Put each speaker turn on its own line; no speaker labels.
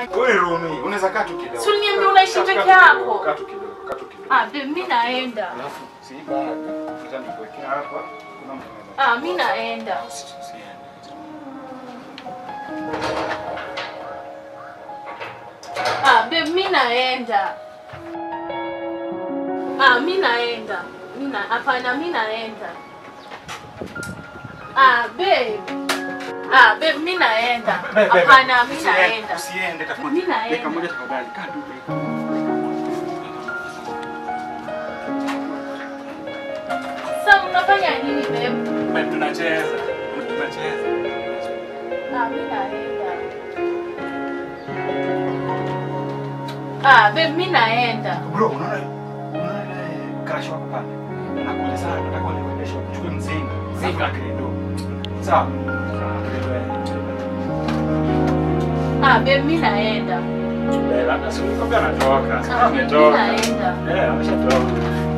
Wewe Rumi, unaweza kaa tu kidogo.
Si uliniambia unaishi
Kaa- kaa
peke
tu kidogo,
yako.
Kaa tu kidogo, kaa tu kidogo.
Ah, babe, mimi naenda.
Alafu si baraka. Nitakuwekea hapa. Kuna mtu anaweza.
Ah, mimi naenda.
Usi- usiende.
Ah, babe, mimi naenda. Ah, mimi naenda. Mimi na hapana, mimi naenda. Ah, babe. Ah, babe, mimi naenda.
Babe, babe,
Hapana, mimi
usiende,
naenda.
Usiende tafadhali.
Mimi naenda.
Dakika moja tafadhali. Kaa tu dakika.
Sasa unafanya nini, babe?
Babe, tunacheza. Tunacheza.
Ah, mimi naenda. Ah, babe, mimi naenda.
Bro, unaona unaona ile crush wako pale? Anakuja sana, nataka nikuendeshe uchukue mzinga. Mzinga kidogo. Sawa.
Ah, babe, mimi naenda.
Labda si nikwambia anatoka.
Ah, mimi
Ametoka.
naenda.
Eh, ameshatoka.